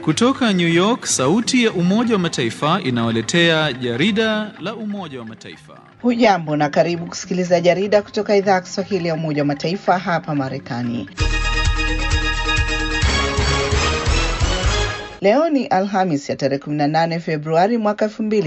Kutoka New York, sauti ya Umoja wa Mataifa inawaletea jarida la Umoja wa Mataifa. Hujambo na karibu kusikiliza jarida kutoka idhaa ya Kiswahili ya Umoja wa Mataifa hapa Marekani. Leo ni Alhamis ya tarehe 18 Februari mwaka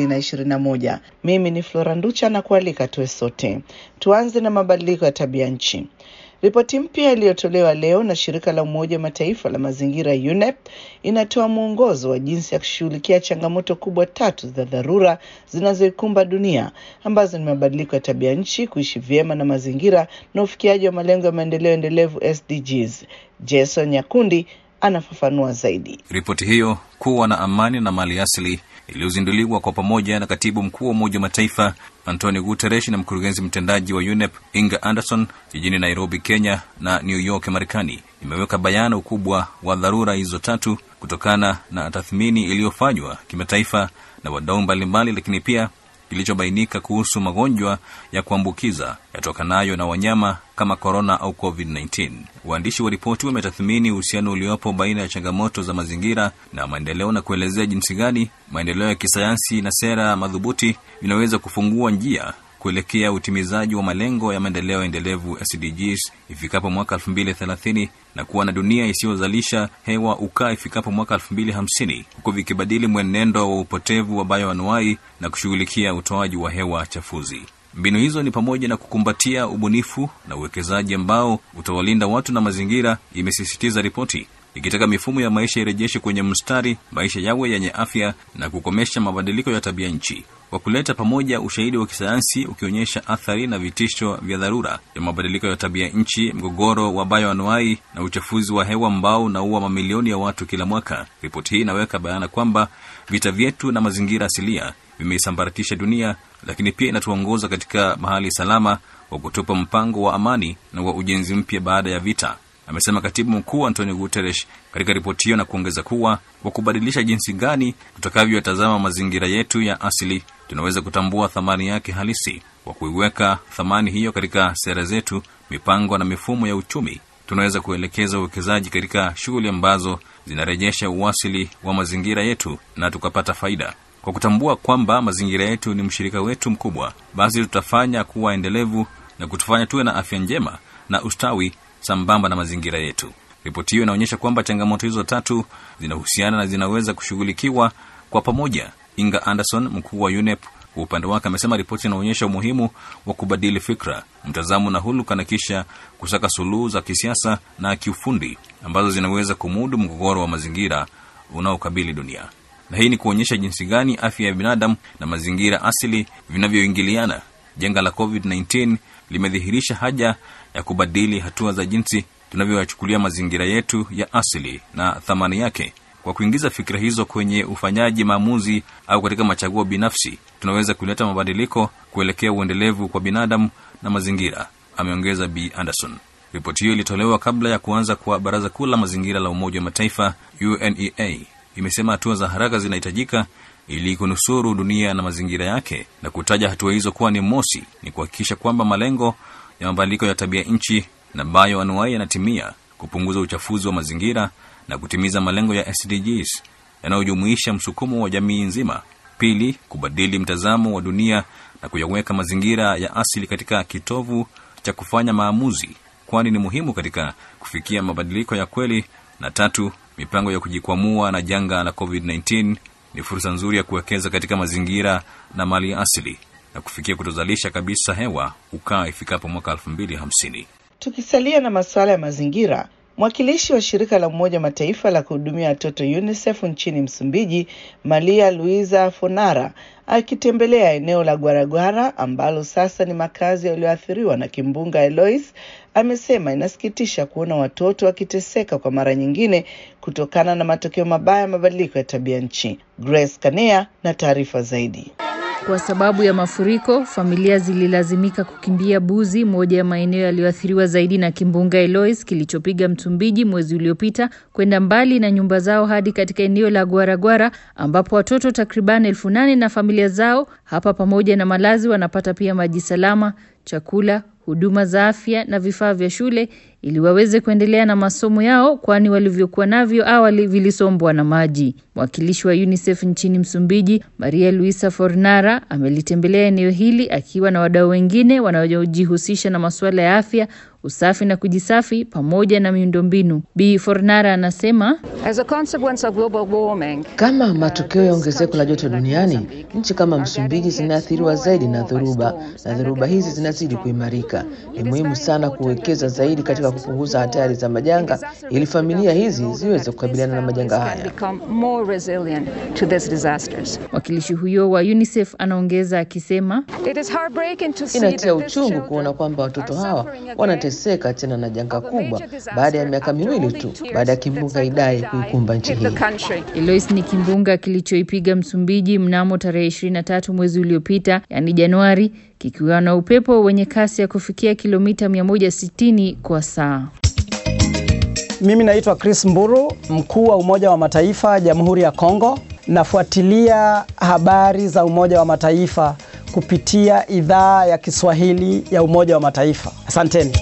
2021. Mimi ni Flora Nducha na kualika tuwe sote. Tuanze na mabadiliko ya tabia nchi. Ripoti mpya iliyotolewa leo na shirika la Umoja wa Mataifa la mazingira UNEP inatoa mwongozo wa jinsi ya kushughulikia changamoto kubwa tatu za dharura zinazoikumba dunia ambazo ni mabadiliko ya tabia nchi, kuishi vyema na mazingira na ufikiaji wa malengo ya maendeleo endelevu SDGs. Jason Nyakundi anafafanua zaidi. Ripoti hiyo kuwa na amani na mali asili iliyozinduliwa kwa pamoja na katibu mkuu wa Umoja wa Mataifa Antonio Guterres na mkurugenzi mtendaji wa UNEP Inga Anderson jijini Nairobi, Kenya na New York, Marekani, imeweka bayana ukubwa wa dharura hizo tatu kutokana na tathmini iliyofanywa kimataifa na wadau mbalimbali, lakini pia kilichobainika kuhusu magonjwa ya kuambukiza yatokanayo na wanyama kama korona au COVID-19. Waandishi wa ripoti wametathmini uhusiano uliopo baina ya changamoto za mazingira na maendeleo na kuelezea jinsi gani maendeleo ya kisayansi na sera madhubuti vinaweza kufungua njia kuelekea utimizaji wa malengo ya maendeleo endelevu SDGs ifikapo mwaka 2030 na kuwa na dunia isiyozalisha hewa ukaa ifikapo mwaka 2050 huku vikibadili mwenendo wa upotevu wa bayoanuai na kushughulikia utoaji wa hewa chafuzi. Mbinu hizo ni pamoja na kukumbatia ubunifu na uwekezaji ambao utawalinda watu na mazingira, imesisitiza ripoti ikitaka mifumo ya maisha irejeshe kwenye mstari, maisha yawe yenye afya na kukomesha mabadiliko ya tabia nchi kwa kuleta pamoja ushahidi wa kisayansi ukionyesha athari na vitisho vya dharura ya mabadiliko ya tabia nchi, mgogoro wa bayoanuai na uchafuzi wa hewa ambao unaua mamilioni ya watu kila mwaka. Ripoti hii inaweka bayana kwamba vita vyetu na mazingira asilia vimeisambaratisha dunia, lakini pia inatuongoza katika mahali salama wa kutupa mpango wa amani na wa ujenzi mpya baada ya vita, amesema katibu mkuu Antonio Guterres katika ripoti hiyo, na kuongeza kuwa kwa kubadilisha jinsi gani tutakavyotazama mazingira yetu ya asili tunaweza kutambua thamani yake halisi. Kwa kuiweka thamani hiyo katika sera zetu, mipango na mifumo ya uchumi, tunaweza kuelekeza uwekezaji katika shughuli ambazo zinarejesha uasili wa mazingira yetu na tukapata faida. Kwa kutambua kwamba mazingira yetu ni mshirika wetu mkubwa, basi tutafanya kuwa endelevu na kutufanya tuwe na afya njema na ustawi sambamba na mazingira yetu. Ripoti hiyo inaonyesha kwamba changamoto hizo tatu zinahusiana na zinaweza kushughulikiwa kwa pamoja. Inga Anderson, mkuu wa UNEP, kwa upande wake amesema ripoti inaonyesha umuhimu wa kubadili fikra, mtazamo na huluka na kisha kusaka suluhu za kisiasa na kiufundi ambazo zinaweza kumudu mgogoro wa mazingira unaokabili dunia. Na hii ni kuonyesha jinsi gani afya ya binadamu na mazingira asili vinavyoingiliana. Janga la COVID-19 limedhihirisha haja ya kubadili hatua za jinsi tunavyoyachukulia mazingira yetu ya asili na thamani yake. Kwa kuingiza fikira hizo kwenye ufanyaji maamuzi au katika machaguo binafsi, tunaweza kuleta mabadiliko kuelekea uendelevu kwa binadamu na mazingira, ameongeza B Anderson. Ripoti hiyo ilitolewa kabla ya kuanza kwa Baraza Kuu la Mazingira la Umoja wa Mataifa, UNEA. Imesema hatua za haraka zinahitajika ili kunusuru dunia na mazingira yake, na kutaja hatua hizo kuwa ni mosi, ni kuhakikisha kwamba malengo ya mabadiliko ya tabia nchi na bayoanuai yanatimia, kupunguza uchafuzi wa mazingira na kutimiza malengo ya SDGs yanayojumuisha msukumo wa jamii nzima. Pili, kubadili mtazamo wa dunia na kuyaweka mazingira ya asili katika kitovu cha kufanya maamuzi, kwani ni muhimu katika kufikia mabadiliko ya kweli. Na tatu, mipango ya kujikwamua na janga la COVID-19 ni fursa nzuri ya kuwekeza katika mazingira na mali ya asili na kufikia kutozalisha kabisa hewa ukaa ifikapo mwaka 2050. Tukisalia na masuala ya mazingira, mwakilishi wa shirika la Umoja wa Mataifa la kuhudumia watoto UNICEF nchini Msumbiji, Maria Luisa Fonara, akitembelea eneo la Guaragwara ambalo sasa ni makazi yaliyoathiriwa na kimbunga Eloise, amesema inasikitisha kuona watoto wakiteseka kwa mara nyingine kutokana na matokeo mabaya ya mabadiliko ya tabia nchi. Grace Kanea na taarifa zaidi. Kwa sababu ya mafuriko, familia zililazimika kukimbia Buzi, moja ya maeneo yaliyoathiriwa zaidi na kimbunga Eloise kilichopiga Msumbiji mwezi uliopita, kwenda mbali na nyumba zao hadi katika eneo la Guaragwara ambapo watoto takriban elfu nane na familia zao hapa pamoja na malazi wanapata pia maji salama, chakula, huduma za afya na vifaa vya shule ili waweze kuendelea na masomo yao, kwani walivyokuwa navyo awali vilisombwa na maji. Mwakilishi wa UNICEF nchini Msumbiji, Maria Luisa Fornara, amelitembelea eneo hili akiwa na wadau wengine wanaojihusisha na masuala ya afya, usafi na kujisafi pamoja na miundombinu. Bi Fornara anasema As a consequence of global warming, Kama matokeo ya ongezeko la joto duniani, nchi kama Msumbiji zinaathiriwa zaidi na dhoruba, na dhoruba hizi zinazidi kuimarika. Ni muhimu sana kuwekeza zaidi katika kupunguza hatari za majanga ili familia hizi ziweze kukabiliana na majanga haya. become more resilient to these disasters. Mwakilishi huyo wa UNICEF anaongeza akisema It is heartbreaking to see Inatia that these uchungu children kuona kwamba watoto are hawa suffering again wanateseka tena na janga of a kubwa major disaster baada ya miaka after miwili only tu two years baada ya that kimbunga Cyclone Idai Idai kuikumba nchi hit the hii. country. Elois ni kimbunga kilichoipiga Msumbiji mnamo tarehe 23 mwezi uliopita, yaani Januari, kikiwa na upepo wenye kasi ya kufikia kilomita 160 kwa saa. Mimi naitwa Chris Mburu, mkuu wa Umoja wa Mataifa Jamhuri ya Kongo. Nafuatilia habari za Umoja wa Mataifa kupitia idhaa ya Kiswahili ya Umoja wa Mataifa. Asanteni.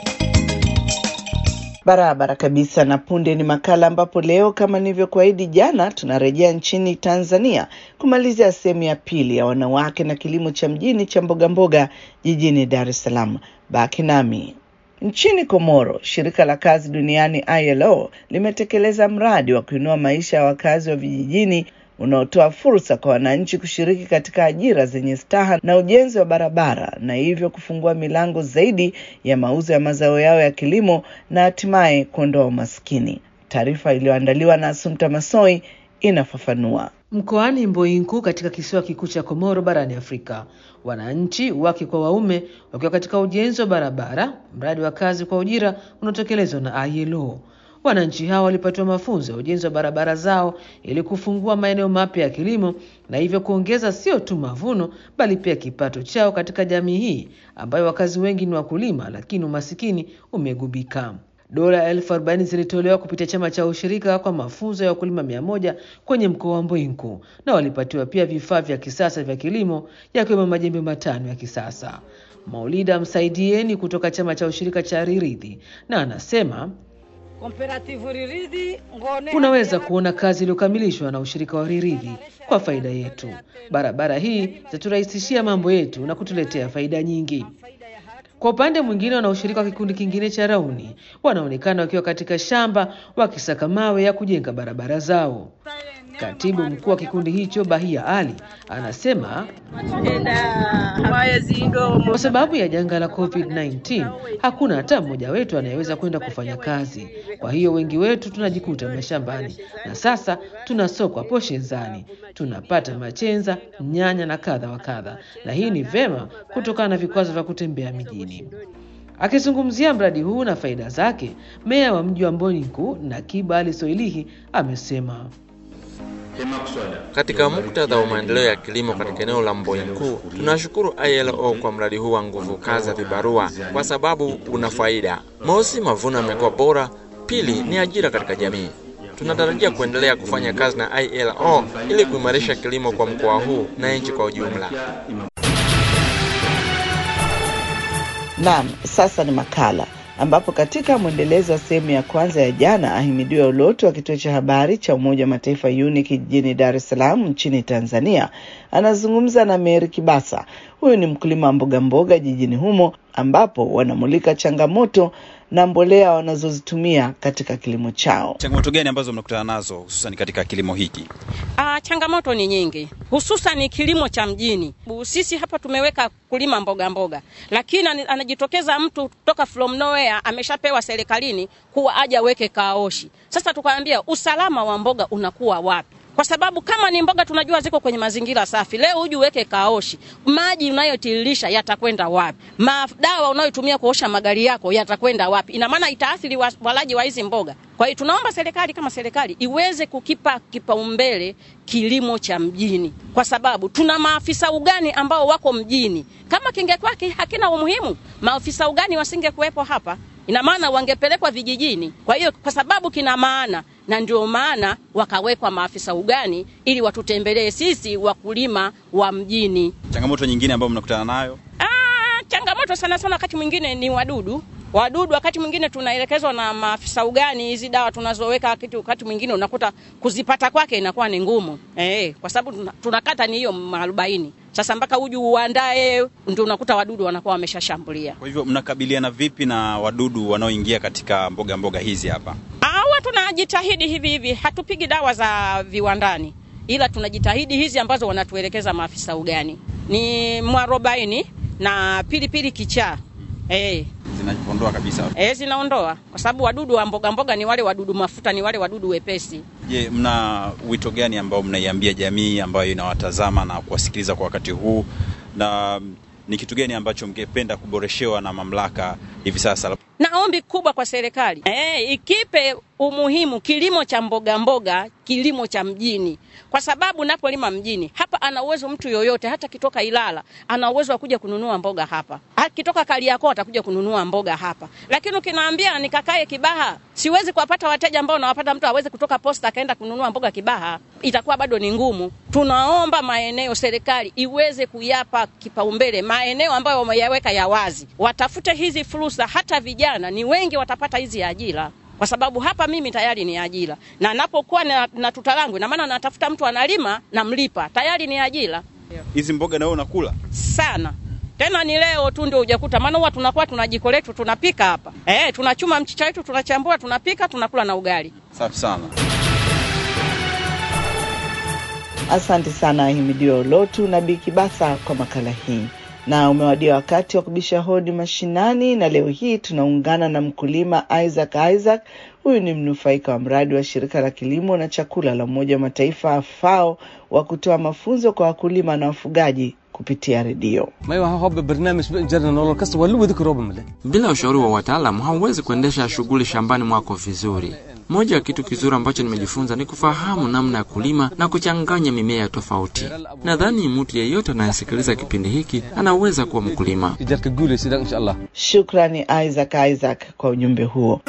Barabara kabisa. Na punde ni makala ambapo leo kama nilivyokuahidi jana, tunarejea nchini Tanzania kumalizia sehemu ya pili ya wanawake na kilimo cha mjini cha mbogamboga jijini Dar es Salaam. Baki nami. Nchini Komoro, shirika la kazi duniani ILO limetekeleza mradi wa kuinua maisha ya wakazi wa vijijini unaotoa fursa kwa wananchi kushiriki katika ajira zenye staha na ujenzi wa barabara na hivyo kufungua milango zaidi ya mauzo ya mazao yao ya kilimo na hatimaye kuondoa umaskini. Taarifa iliyoandaliwa na Asumta Masoi inafafanua. Mkoani Mboinku katika kisiwa kikuu cha Komoro barani Afrika, wananchi wake kwa waume wakiwa katika ujenzi wa barabara, mradi wa kazi kwa ujira unaotekelezwa na ILO. Wananchi hao walipatiwa mafunzo ya ujenzi wa barabara zao ili kufungua maeneo mapya ya kilimo na hivyo kuongeza sio tu mavuno bali pia kipato chao katika jamii hii ambayo wakazi wengi ni wakulima, lakini umasikini umegubika. Dola elfu arobaini zilitolewa kupitia chama cha ushirika kwa mafunzo ya wakulima mia moja kwenye mkoa wa Mbwinku, na walipatiwa pia vifaa vya kisasa vya kilimo yakiwemo majembe matano ya kisasa. Maulida Msaidieni kutoka chama cha ushirika cha Riridhi na anasema unaweza kuona kazi iliyokamilishwa na ushirika wa Riridhi kwa faida yetu. Barabara hii zitaturahisishia mambo yetu na kutuletea faida nyingi. Kwa upande mwingine, wanaoshirika wa kikundi kingine cha Rauni wanaonekana wakiwa katika shamba wakisaka mawe ya kujenga barabara zao. Katibu mkuu wa kikundi hicho Bahia Ali anasema kwa sababu ya janga la COVID-19 hakuna hata mmoja wetu anayeweza kwenda kufanya kazi. Kwa hiyo wengi wetu tunajikuta mashambani, na sasa tunasokwa poshezani, tunapata machenza, nyanya na kadha wa kadha, na hii ni vema kutokana na vikwazo vya kutembea mijini. Akizungumzia mradi huu na faida zake, meya wa mji wa Mboniku Nakiba Ali Soilihi amesema Katika muktadha wa maendeleo ya kilimo katika eneo la Mboinku, tunashukuru ILO kwa mradi huu wa nguvu kazi ya vibarua kwa sababu una faida. Mosi, mavuno yamekuwa bora; pili, ni ajira katika jamii. Tunatarajia kuendelea kufanya kazi na ILO ili kuimarisha kilimo kwa mkoa huu na nchi kwa ujumla. Naam, sasa ni makala ambapo katika mwendelezo wa sehemu ya kwanza ya jana, Ahimidiwa Ulotu wa kituo cha habari cha Umoja wa Mataifa UNIC jijini Dar es Salaam nchini Tanzania anazungumza na Mary Kibasa. Huyu ni mkulima wa mboga mboga jijini humo, ambapo wanamulika changamoto na mbolea wanazozitumia katika kilimo chao. Changamoto gani ambazo mnakutana nazo hususan katika kilimo hiki? Ah, changamoto ni nyingi, hususan kilimo cha mjini. Sisi hapa tumeweka kulima mboga mboga, lakini anajitokeza mtu kutoka from nowhere ameshapewa serikalini kuwa aje aweke kaoshi. Sasa tukaambia usalama wa mboga unakuwa wapi? Kwa sababu kama ni mboga tunajua ziko kwenye mazingira safi, leo huju uweke kaoshi, maji unayotiririsha yatakwenda wapi? Madawa unayotumia kuosha magari yako yatakwenda wapi? Ina maana itaathiri walaji wa hizi mboga. Kwa hiyo tunaomba serikali kama serikali iweze kukipa kipaumbele kilimo cha mjini, kwa sababu tuna maafisa ugani ambao wako mjini. Kama kingekuwa hakina umuhimu, maafisa ugani wasingekuwepo hapa, ina maana wangepelekwa vijijini. Kwa hiyo kwa sababu kina maana na ndio maana wakawekwa maafisa ugani ili watutembelee sisi wakulima wa mjini. Changamoto nyingine ambayo mnakutana nayo? Ah, changamoto changamoto sana sana wakati mwingine ni wadudu wadudu wakati mwingine tunaelekezwa na maafisa ugani hizi dawa tunazoweka kitu wakati mwingine unakuta kuzipata kwake inakuwa ni ngumu eh, kwa sababu tuna- tunakata ni hiyo maarobaini sasa mpaka uju uandae ndio unakuta wadudu wanakuwa wameshashambulia Kwa hivyo mnakabiliana vipi na wadudu wanaoingia katika mboga mboga hizi hapa? hawa tunajitahidi hivi hivi hatupigi dawa za viwandani ila tunajitahidi hizi ambazo wanatuelekeza maafisa ugani ni mwarobaini na pilipili kichaa eh, Zinaondoa kabisa. eh, zinaondoa kwa sababu wadudu wa mboga mboga ni wale wadudu mafuta ni wale wadudu wepesi Je, mna wito gani ambao mnaiambia jamii ambayo inawatazama na kuwasikiliza kwa wakati huu, na mm, ni kitu gani ambacho mngependa kuboreshewa na mamlaka hivi sasa? na ombi kubwa kwa serikali eh, ikipe umuhimu kilimo cha mboga mboga, kilimo cha mjini, kwa sababu napolima mjini hapa, ana uwezo mtu yoyote, hata kitoka Ilala ana uwezo wa kuja kununua mboga hapa, akitoka Kariakoo atakuja kununua mboga hapa. Lakini ukinaambia nikakae Kibaha, siwezi kuwapata wateja ambao nawapata mtu aweze kutoka posta akaenda kununua mboga Kibaha, itakuwa bado ni ngumu. Tunaomba maeneo, serikali iweze kuyapa kipaumbele maeneo ambayo wameyaweka ya wazi, watafute hizi fursa, hata vijana ni wengi watapata hizi ajira kwa sababu hapa mimi tayari ni ajira, na napokuwa na, na tuta langu, ina maana natafuta mtu analima namlipa, tayari ni ajira Hizi mboga na wewe unakula? sana. Tena ni leo tu ndio hujakuta, maana huwa tunakuwa tuna jiko letu tunapika hapa eh, tunachuma mchicha wetu tunachambua, tunapika, tunakula na ugali. Safi sana. Asante sana Ahimidiwa Ulotu na Bikibasa kwa makala hii, na umewadia wakati wa kubisha hodi mashinani, na leo hii tunaungana na mkulima Isaac Isaac. Huyu ni mnufaika wa mradi wa shirika la kilimo na chakula la Umoja wa Mataifa FAO wa kutoa mafunzo kwa wakulima na wafugaji kupitia redio. Bila ushauri wa wataalamu hauwezi kuendesha shughuli shambani mwako vizuri. Moja ya kitu kizuri ambacho nimejifunza ni kufahamu namna ya kulima na kuchanganya mimea tofauti. Nadhani mtu yeyote anayesikiliza kipindi hiki anaweza kuwa mkulima. Shukrani Isaac Isaac kwa ujumbe huo.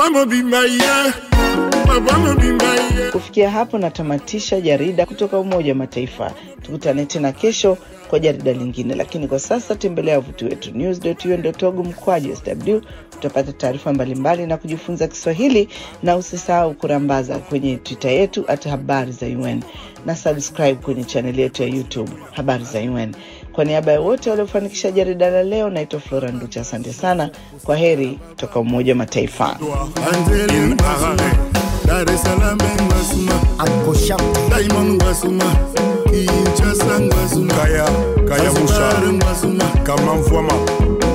Kufikia hapo natamatisha jarida kutoka Umoja wa Mataifa. Tukutane tena kesho kwa jarida lingine, lakini kwa sasa tembelea wavuti wetu news.un.org mkwaju sw. Utapata taarifa mbalimbali na kujifunza Kiswahili, na usisahau kurambaza kwenye Twitter yetu at habari za UN na subscribe kwenye chaneli yetu ya YouTube habari za UN. Kwa niaba ya wote waliofanikisha jarida la leo, naitwa Flora Nducha. Asante sana, kwa heri kutoka Umoja wa Mataifa. Dar es Salaam Ngasuma Ankosha Diamond Ngasuma Kinshasa Ngasuma Kaya Kaya Musa Ngasuma Kama Mfwama